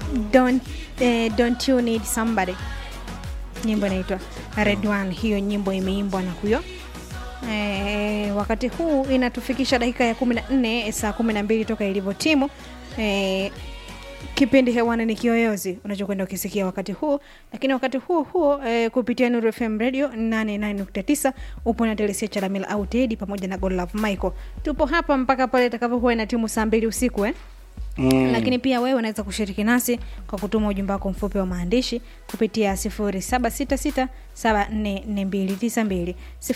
don't, eh, don't you need somebody nyimbo inaitwa red one hiyo nyimbo imeimbwa na huyo e, wakati huu inatufikisha dakika ya 14 saa 12 toka ilivyotimu e, kipindi hewani ni kiyoyozi unachokwenda ukisikia wakati huu lakini wakati huo huo e, kupitia Nuru FM radio 89.9 upo na Telesia Chalamila au Tedi pamoja na Godlove Michael tupo hapa mpaka pale itakavyokuwa ina timu saa mbili usiku eh? Mm. lakini pia wewe unaweza kushiriki nasi kwa kutuma ujumbe wako mfupi wa maandishi kupitia 0766744292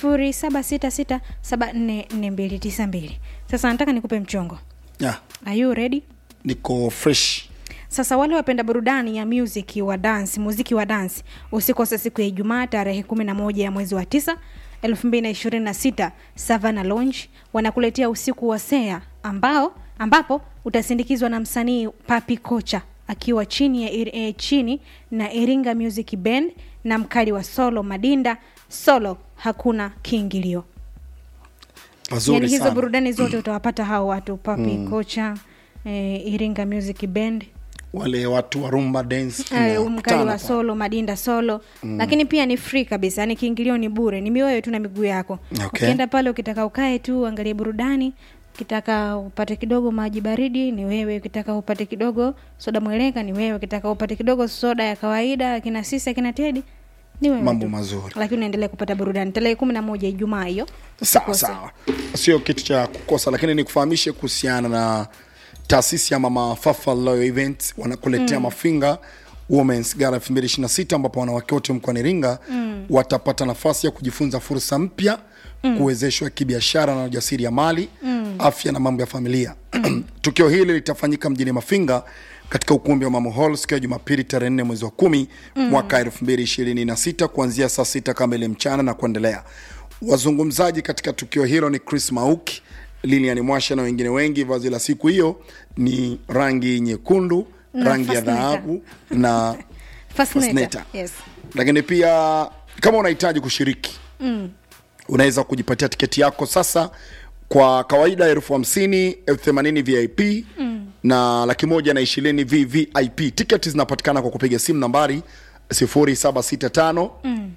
0766744292 sasa nataka nikupe mchongo yeah. are you ready niko fresh sasa wale wapenda burudani ya music wa dance muziki wa dance usikose siku ya ijumaa tarehe 11 ya mwezi wa 9 2026 savana lounge wanakuletea usiku wa sea ambao ambapo utasindikizwa na msanii papi kocha akiwa chini ya ir, eh, chini na iringa music band na mkali wa solo madinda solo hakuna kiingilio pazuri yani hizo sana burudani zote utawapata hao watu papi mm. kocha eh, iringa music band wale watu wa rumba dance Eh, mkali tunakutana wa pa- solo madinda solo mm. lakini pia ni free kabisa yani kiingilio ni bure ni mioyo tu na miguu yako Okay. ukienda pale ukitaka ukae tu angalie burudani ukitaka upate kidogo maji baridi ni wewe ukitaka upate kidogo soda mweleka ni wewe ukitaka upate kidogo soda ya kawaida akina sisi akina tedi ni wewe mambo tu. mazuri lakini unaendelea kupata burudani tarehe kumi na moja ijumaa hiyo sawa Usikose. sawa sio kitu cha kukosa lakini nikufahamishe kuhusiana na taasisi ya mama fafa Loyal event wanakuletea mm. mafinga Women's Gala 2026 ambapo wanawake wote mkoani Iringa mm. watapata nafasi ya kujifunza fursa mpya mm. kuwezeshwa kibiashara na ujasiriamali mm. afya na mambo ya familia tukio hili litafanyika mjini Mafinga katika ukumbi wa Mamo Hall siku ya Jumapili tarehe 4 mwezi wa kumi mm. mwaka 2026 kuanzia saa sita kamili mchana na kuendelea. Wazungumzaji katika tukio hilo ni Chris Mauki, Lilian Mwasha na wengine wengi. Vazi la siku hiyo ni rangi nyekundu, Na rangi ya fascinator. dhahabu na Fascinator. Fascinator. Yes. lakini pia kama unahitaji kushiriki mm. unaweza kujipatia tiketi yako sasa kwa kawaida elfu hamsini elfu themanini vip mm. na laki moja na ishirini vvip tiketi zinapatikana kwa kupiga simu nambari 0765 mm.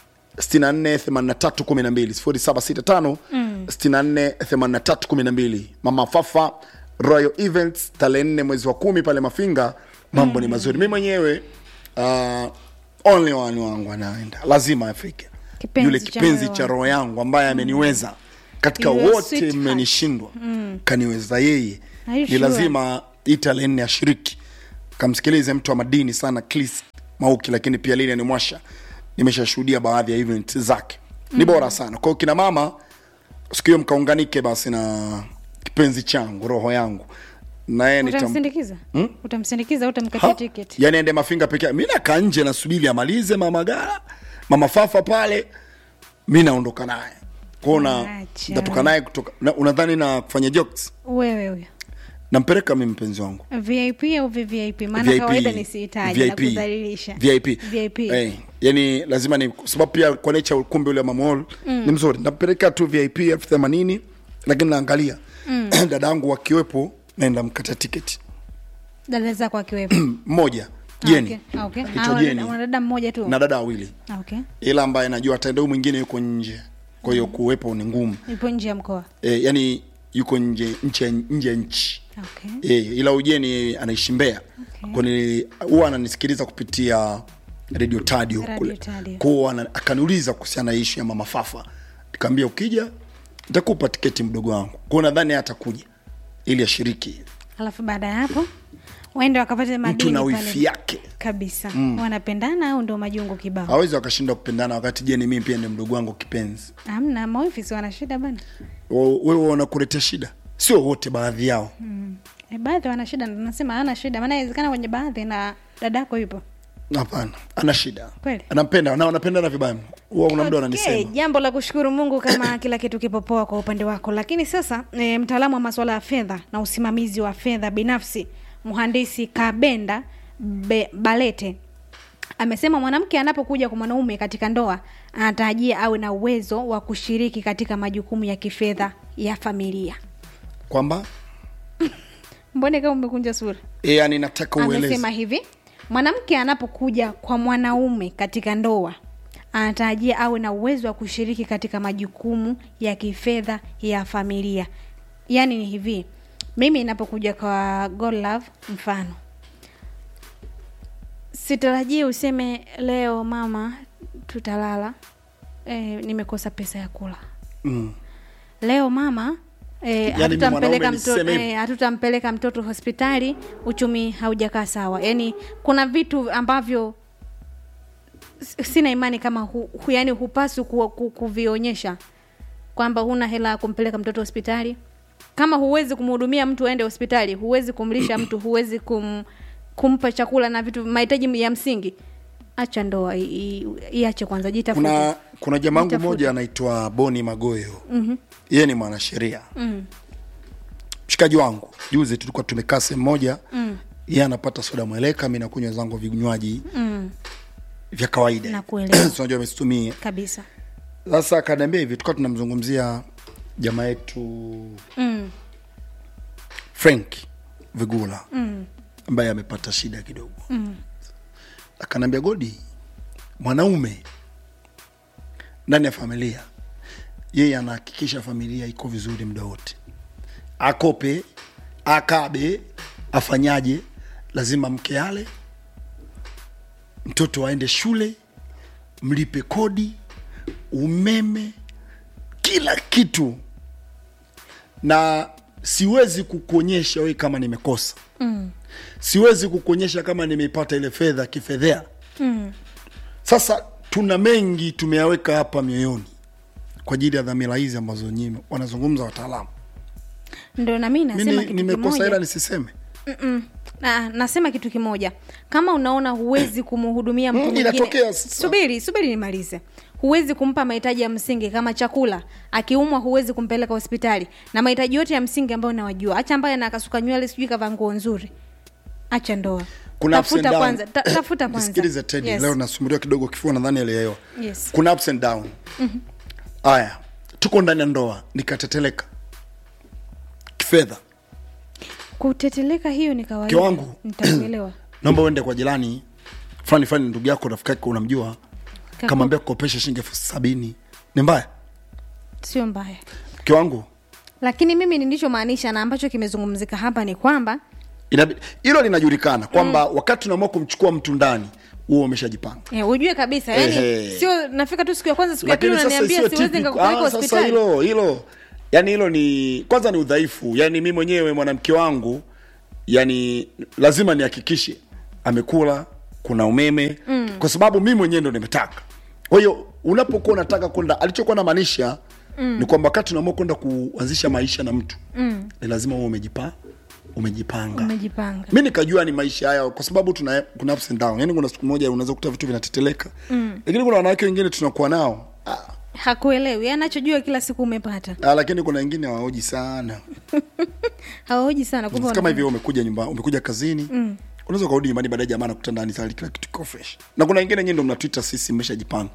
648312 0765 mama fafa royal events tarehe nne mwezi wa kumi pale mafinga mambo ni mazuri mi mwenyewe uh, only one wangu anaenda lazima afike Kipenzi yule cha kipenzi moyo cha wangu. roho yangu ambaye ameniweza katika Your wote sweetheart. mmenishindwa kaniweza yeye Are you ni sure? lazima hii tarehe nne ashiriki kamsikilize mtu wa madini sana Chris Mauki, lakini pia Lilian Mwasha nimeshashuhudia baadhi ya event zake ni bora sana. Kwa hiyo kina mama, siku hiyo mkaunganike basi na kipenzi changu, roho yangu, naye nitam utamsindikiza utamsindikiza utamkatia Ha? tiketi yani ende mafinga peke yake. Mimi nakaa nje nasubiri amalize mama Gara, mama Fafa pale, mi naondoka naye kuona Acha. natoka naye kutoka na, unadhani na kufanya jokes wewe huyo nampeleka mi mpenzi wangu vip au vvip maana kawaida nisihitaji na kudhalilisha VIP. VIP. Eh, yani lazima ni kwa sababu pia kwa nature ukumbi ule wa mamol mm. ni mzuri nampeleka tu vip elfu themanini lakini naangalia mm. dada yangu wakiwepo naenda mkata tiketi dada zako akiwepo mmoja jeni Ah, okay. Anaitwa Ah, wana- Jeni. wana dada mmoja tu na dada wawili Ah, okay. ila ambaye najua ataenda huyu mwingine yuko nje kwa hiyo kuwepo ni ngumu ipo nje ya mkoa e, yani yuko nje nje nje ya nchi okay. e, ila ujeni anaishi Mbeya Okay. kwani huwa ananisikiliza kupitia radio tadio Radio kule Tadio. kwao ana- akaniuliza kuhusiana na ishu ya mama fafa nikamwambia ukija nitakupa tiketi mdogo wangu kwao nadhani yeye atakuja ili ashiriki alafu baada ya hapo waende wakapate mtu madini na pale. wifi yake kabisa wanapendana au ndo majungu kibao hawezi wakashinda kupendana wakati jeni mimi pia ni mdogo wangu kipenzi amna maofisi wana shida bana Wa- wewe wanakuletea shida sio wote baadhi yao e, baadhi wana shida ndo nasema hana shida maana inawezekana kwenye baadhi na dadako yupo hapana ana shida Kweli? anampenda na wanapendana vibaya huwa kuna mtu Okay, ananisema jambo la kushukuru mungu kama kila kitu kipo poa kwa upande wako lakini sasa e, mtaalamu wa masuala ya fedha na usimamizi wa fedha binafsi mhandisi kabenda Be, balete amesema mwanamke anapokuja kwa mwanaume katika ndoa anatarajia awe na uwezo wa kushiriki katika majukumu ya kifedha ya familia kwamba mbone kama umekunja sura e, yani nataka ueleze amesema hivi mwanamke anapokuja kwa mwanaume katika ndoa anatarajia awe na uwezo wa kushiriki katika majukumu ya kifedha ya familia yaani ni hivi mimi inapokuja kwa God love mfano sitarajii useme leo mama tutalala e, nimekosa pesa ya kula mm. leo mama e, Yaani mimi hatutampeleka mwanaume mtoto, niseme hivi? e, hatutampeleka mtoto hospitali uchumi haujakaa sawa yaani kuna vitu ambavyo s- sina imani kama hu, hu, yani hupaswi ku, ku, kuvionyesha kwamba huna hela ya kumpeleka mtoto hospitali kama huwezi kumhudumia mtu aende hospitali huwezi kumlisha mtu huwezi kum, kumpa chakula na vitu mahitaji ya msingi acha ndoa i- i- iache kwanza jitafute kuna kuna jamangu Nitafute. mmoja anaitwa boni magoyo mm-hmm. yeye ni mwanasheria mm. mshikaji wangu juzi tulikuwa tumekaa sehemu moja mm. yeye anapata soda mweleka mi nakunywa zangu vinywaji mm, vya kawaida Nakuelewa. Si unajua amesitumia kabisa sasa akaniambia hivi tukawa tunamzungumzia jamaa yetu mm, frank vigula mm. ambaye amepata shida kidogo mm. akaniambia godi mwanaume ndani ya familia yeye anahakikisha familia iko vizuri muda wote akope akabe afanyaje lazima mke ale mtoto aende shule mlipe kodi umeme kila kitu na siwezi kukuonyesha wewe kama nimekosa mm. siwezi kukuonyesha kama nimeipata ile fedha kifedhea mm. sasa tuna mengi tumeyaweka hapa mioyoni kwa ajili ya dhamira hizi ambazo nyinyi wanazungumza wataalamu ndo nami mi nasema ni- kitu nimekosa kimoja. ila nisiseme Mm-mm. Na, nasema kitu kimoja kama unaona huwezi kumhudumia mtu Mm, mwingine inatokea sasa. subiri subiri nimalize huwezi kumpa mahitaji ya msingi kama chakula akiumwa huwezi kumpeleka hospitali na mahitaji yote ya msingi ambayo nawajua acha ambaye anakasuka nywele sijui kavaa nguo nzuri acha ndoa kuna ups and tafuta down. kwanza ta, tafuta kwanza Nisikilize Teddy, Yes. leo nasumbuliwa kidogo kifua nadhani alielewa Yes. kuna ups and down haya tuko ndani ya ndoa nikateteleka kifedha kuteteleka hiyo ni kawaida Mke wangu. nitakuelewa naomba uende kwa jirani fulani fulani ndugu yako rafiki yako unamjua Kaku- kamwambia kukopesha shilingi elfu sabini ni mbaya sio mbaya mke wangu lakini mimi nilichomaanisha na ambacho kimezungumzika hapa ni kwamba inabi- hilo linajulikana kwamba mm. wakati unaamua kumchukua mtu ndani huo umeshajipanga Eh, ujue kabisa yani Ehe. sio nafika tu siku ya kwanza siku ya pili lakini sasa unaniambia sio siwezi typical- nikakupeleka ah, sasa hospitali hilo hilo yani hilo ni kwanza ni udhaifu yani mi mwenyewe mwanamke wangu yani lazima nihakikishe amekula kuna umeme mm. kwa sababu mi mwenyewe ndo nimetaka kwa hiyo unapokuwa unataka kwenda alichokuwa namaanisha mm. ni kwamba wakati unaamua kwenda kuanzisha maisha na mtu mm. ni lazima uwe umejipa umejipanga umejipanga mi nikajua ni maisha haya kwa sababu tuna kuna ups and down yani kuna siku moja unaweza kukuta vitu vinateteleka mm. lakini kuna wanawake wengine tunakuwa nao ah, hakuelewi Yeye anachojua kila siku umepata Ah, lakini kuna wengine hawaoji sana hawahoji sana kumbe kama wana- hivyo umekuja nyumba umekuja kazini mm. unaweza ukarudi nyumbani baadaye jamaa nakuta ndani tayari kila kitu kiko fresh na kuna wengine nyinyi ndo mnatuita sisi mmeshajipanga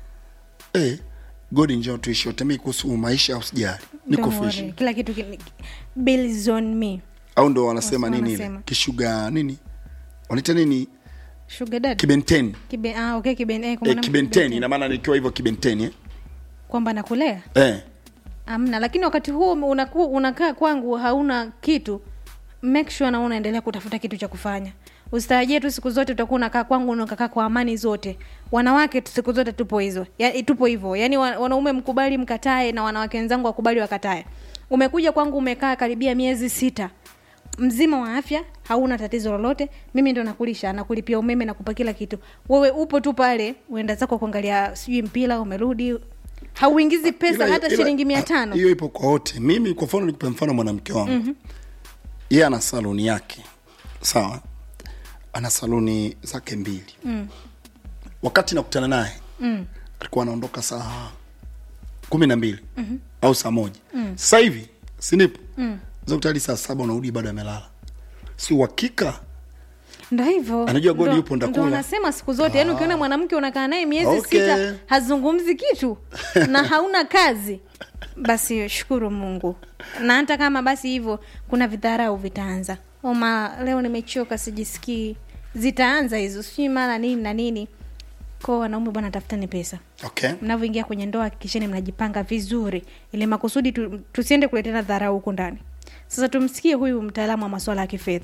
eh godi njoo tuishi wote mimi kuhusu maisha usijali niko Don't fresh worry. kila kitu ki- bills on me au ndo wanasema Wasi- nini ile wanasema. kishuga nini wanaita nini sugar dad kibenteni Kibe, ah, okay, kiben, eh, kwa eh, maana- kibenteni ina maana nikiwa hivyo kibenteni eh? kwamba nakulea eh amna lakini wakati huo unaku, unakaa kwangu hauna kitu make sure na unaendelea kutafuta kitu cha kufanya usitarajie tu siku zote utakuwa unakaa kwangu unakaa kwa amani zote wanawake tu siku zote tupo hizo ya, tupo hivyo yaani wa- wanaume mkubali mkatae na wanawake wenzangu wakubali wakatae umekuja kwangu umekaa karibia miezi sita mzima wa afya hauna tatizo lolote mimi ndo nakulisha nakulipia umeme nakupa kila kitu wewe upo tu pale uenda zako kuangalia sijui mpira umerudi hauingizi pesa Ila- hata ila- shilingi mia tano hiyo ipo kwa wote mimi kwa mfano nikupe mfano mwanamke wangu mm-hmm. yeye ana saluni yake sawa ana saluni zake mbili mm. wakati nakutana naye mm. alikuwa anaondoka saa kumi na mbili mm-hmm. au saa moja mm. sasa hivi sinipo mm. zakutali saa saba unarudi bado amelala si uhakika ndo hivyo Anajua God Ndo- yupo, ndakula. ndo nasema siku zote yani ukiona mwanamke unakaa naye miezi Okay. sita hazungumzi kitu na hauna kazi basi shukuru mungu na hata kama basi hivyo kuna vidharau vitaanza oma leo nimechoka sijisikii zitaanza hizo sijui mara nini na nini ko wanaume bwana tafutani pesa okay mnavyoingia kwenye ndoa hakikisheni mnajipanga vizuri ili makusudi tu, tusiende kuletena dharau huku ndani sasa tumsikie huyu mtaalamu wa maswala ya kifedha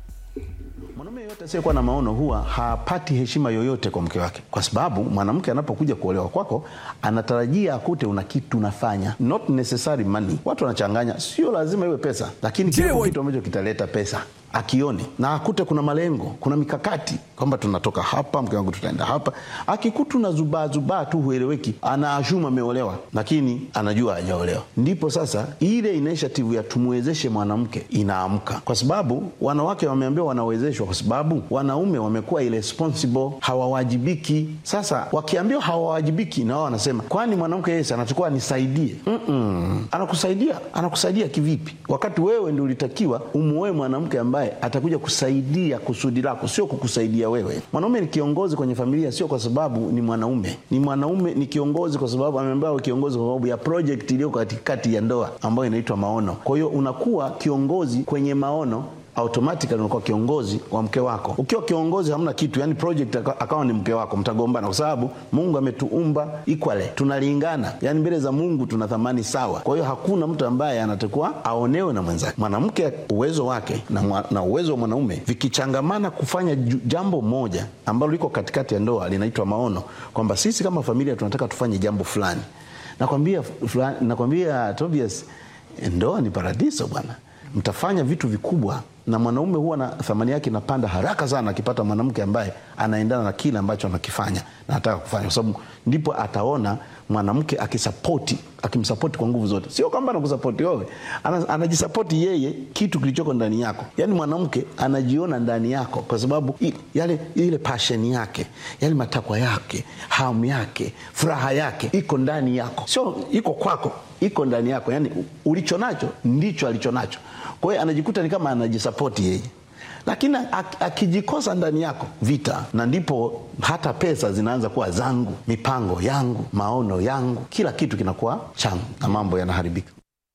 Mwanaume yeyote asiyekuwa na maono huwa hapati heshima yoyote kwa mke wake, kwa sababu mwanamke anapokuja kuolewa kwako anatarajia akute una kitu unafanya, not necessary money. Watu wanachanganya, sio lazima iwe pesa, lakini kiwepo kitu ambacho kitaleta pesa akione na akute kuna malengo, kuna mikakati kwamba tunatoka hapa, mke wangu tutaenda hapa. Akikutu na zubaa zubaa tu hueleweki, anaashuma ameolewa, lakini anajua hajaolewa. Ndipo sasa ile initiative ya tumwezeshe mwanamke inaamka, kwa sababu wanawake wameambiwa wanawezeshwa, kwa sababu wanaume wamekuwa irresponsible, hawawajibiki. Sasa wakiambiwa hawawajibiki, na wao wanasema kwani mwanamke yeye si anachukua anisaidie? Mm-mm. Anakusaidia, anakusaidia kivipi, wakati wewe ndio ulitakiwa umuoe mwanamke ambaye atakuja kusaidia kusudi lako, sio kukusaidia wewe. Mwanaume ni kiongozi kwenye familia, sio kwa sababu ni mwanaume. Ni mwanaume ni kiongozi kwa sababu ameambiwa awe kiongozi kwa sababu ya project iliyo katikati ya ndoa ambayo inaitwa maono. Kwa hiyo unakuwa kiongozi kwenye maono automatically unakuwa kiongozi wa mke wako. Ukiwa kiongozi hamna kitu, yani project aka- akawa ni mke wako, mtagombana kwa sababu Mungu ametuumba equally, tunalingana, yani mbele za Mungu tuna thamani sawa. Kwa hiyo hakuna mtu ambaye anatakiwa aonewe na mwenzake. Mwanamke uwezo wake na, mwa, na uwezo wa mwanaume vikichangamana kufanya ju- jambo moja ambalo liko katikati ya ndoa linaitwa maono, kwamba sisi kama familia tunataka tufanye jambo fulani. Nakwambia fulani, nakwambia Tobias, ndoa ni paradiso bwana mtafanya vitu vikubwa na mwanaume huwa na thamani yake inapanda haraka sana akipata mwanamke ambaye anaendana na kile ambacho anakifanya na anataka kufanya kwa sababu ndipo ataona mwanamke akisapoti akimsapoti kwa nguvu zote sio kwamba anakusapoti wewe ana, anajisapoti yeye kitu kilichoko ndani yako yaani mwanamke anajiona ndani yako kwa sababu i- yale ile passion yake yale matakwa yake hamu yake furaha yake iko ndani yako sio iko kwako iko ndani yako yani ulicho nacho ndicho alicho nacho kwa hiyo anajikuta ni kama anajisapoti yeye lakini ak- akijikosa ndani yako vita na ndipo hata pesa zinaanza kuwa zangu mipango yangu maono yangu kila kitu kinakuwa changu na mambo yanaharibika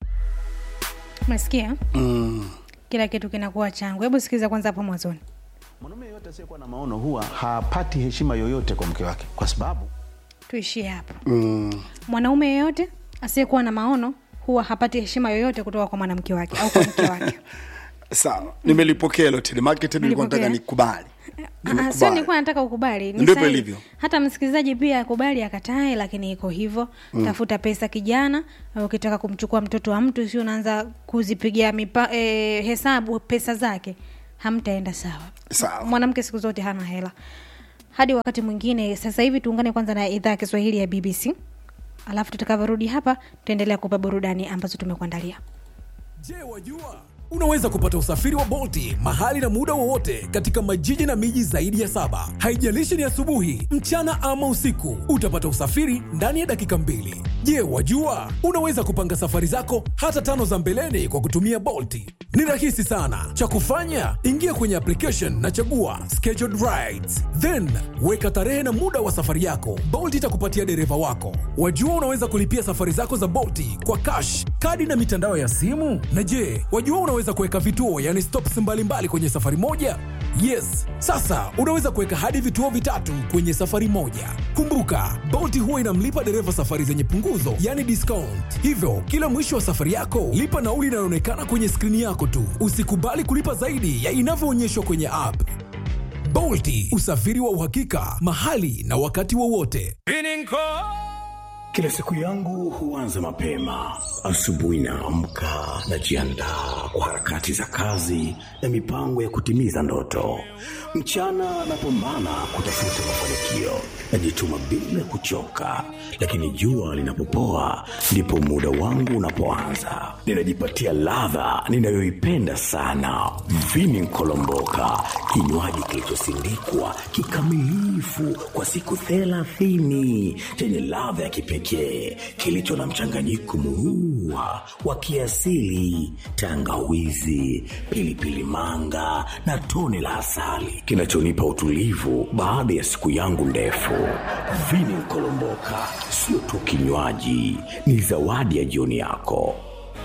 umesikia mm. kila kitu kinakuwa changu hebu sikiliza kwanza hapo mwanzoni mwanaume yeyote asiyekuwa na maono huwa hapati heshima yoyote kwa mke wake kwa sababu tuishie hapo mm. mwanaume yeyote asiyekuwa na maono huwa hapati heshima yoyote kutoka kwa mwanamke wake au kwa mke wake sawa nimelipokea hilo telemarket nilikuwa nataka Umelipokea? nikubali Ah, sio Nimekubali. nilikuwa nataka ukubali Ni Ndivyo sahihi. ilivyo. hata msikilizaji pia akubali akatae lakini iko hivyo mm. tafuta pesa kijana ukitaka kumchukua mtoto wa mtu sio unaanza kuzipigia mipa, e, hesabu pesa zake hamtaenda sawa Sawa. mwanamke siku zote hana hela hadi wakati mwingine sasa hivi tuungane kwanza na idhaa ya kiswahili ya bbc alafu tutakavyorudi hapa tutaendelea kupa burudani ambazo tumekuandalia Je, wajua unaweza kupata usafiri wa Bolti mahali na muda wowote katika majiji na miji zaidi ya saba. Haijalishi ni asubuhi, mchana ama usiku, utapata usafiri ndani ya dakika mbili. Je, wajua unaweza kupanga safari zako hata tano za mbeleni kwa kutumia Bolti? Ni rahisi sana. Cha kufanya, ingia kwenye application na chagua scheduled rides, then weka tarehe na muda wa safari yako. Bolt itakupatia dereva wako. Wajua unaweza kulipia safari zako za Bolti kwa cash, kadi na mitandao ya simu. Na je, wajua unaweza kuweka vituo, yani stops mbalimbali kwenye safari moja? Yes, sasa unaweza kuweka hadi vituo vitatu kwenye safari moja. Kumbuka, Bolt huwa inamlipa dereva safari zenye punguzo, yani discount. Hivyo, kila mwisho wa safari yako, lipa nauli inayoonekana kwenye skrini yako tu. Usikubali kulipa zaidi ya inavyoonyeshwa kwenye app. Bolti, usafiri wa uhakika mahali na wakati wowote. Kila siku yangu huanza mapema. Asubuhi naamka, najiandaa kwa harakati za kazi na mipango ya kutimiza ndoto. Mchana napambana kutafuta mafanikio, najituma bila kuchoka, lakini jua linapopoa ndipo muda wangu unapoanza. Ninajipatia ladha ninayoipenda sana, vini nkolomboka, kinywaji kilichosindikwa kikamilifu kwa siku thelathini chenye ladha ya kipekee pekee kilicho na mchanganyiko murua wa kiasili, tangawizi, pilipili manga na tone la asali kinachonipa utulivu baada ya siku yangu ndefu. Vini Kolomboka sio tu kinywaji, ni zawadi ya jioni yako.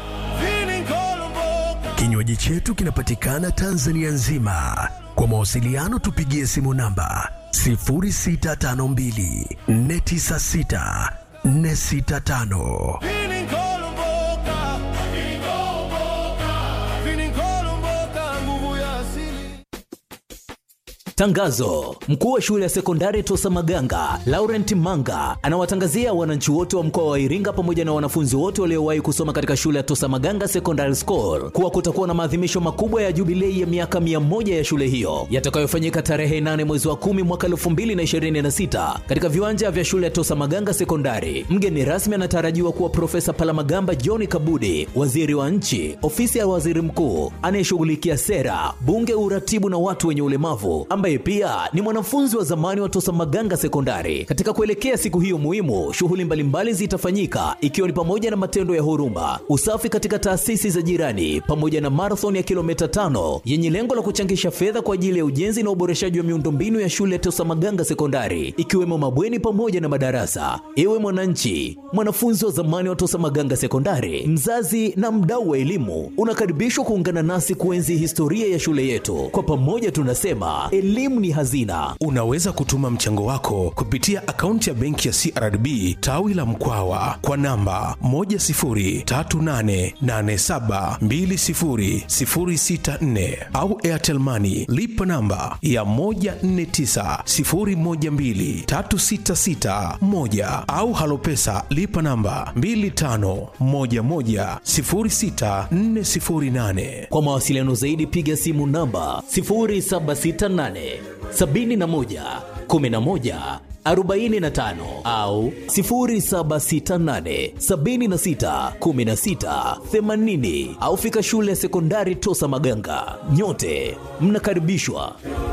Kinywaji chetu kinapatikana Tanzania nzima. Kwa mawasiliano tupigie simu namba 0652 496 465. Tangazo: mkuu wa shule ya sekondari Tosa Maganga Laurent Manga anawatangazia wananchi wote wa mkoa wa Iringa pamoja na wanafunzi wote waliowahi kusoma katika shule ya Tosa Maganga Secondary School kuwa kutakuwa na maadhimisho makubwa ya jubilei ya miaka mia moja ya shule hiyo yatakayofanyika tarehe 8 mwezi wa 10 mwaka 2026 katika viwanja vya shule ya Tosa Maganga Sekondari. Mgeni rasmi anatarajiwa kuwa Profesa Palamagamba John Kabudi, waziri wa nchi, ofisi ya waziri mkuu anayeshughulikia sera, bunge, uratibu na watu wenye ulemavu ambaye pia ni mwanafunzi wa zamani wa Tosa Maganga Sekondari. Katika kuelekea siku hiyo muhimu, shughuli mbalimbali zitafanyika ikiwa ni pamoja na matendo ya huruma, usafi katika taasisi za jirani, pamoja na marathon ya kilomita tano yenye lengo la kuchangisha fedha kwa ajili ya ujenzi na uboreshaji wa miundombinu ya shule ya Tosa Maganga Sekondari, ikiwemo mabweni pamoja na madarasa. Ewe mwananchi, mwanafunzi wa zamani wa Tosa Maganga Sekondari, mzazi na mdau wa elimu, unakaribishwa kuungana nasi kuenzi historia ya shule yetu. Kwa pamoja tunasema elimu ni hazina. Unaweza kutuma mchango wako kupitia akaunti ya benki ya CRDB tawi la Mkwawa kwa namba 10388720064 au Airtel Money lipa namba ya 1490123661 au Halopesa lipa namba 25110648. Kwa mawasiliano zaidi piga simu namba 0768 71 11 45 au 0768 76 16 80 au fika shule ya sekondari Tosa Maganga. Nyote mnakaribishwa.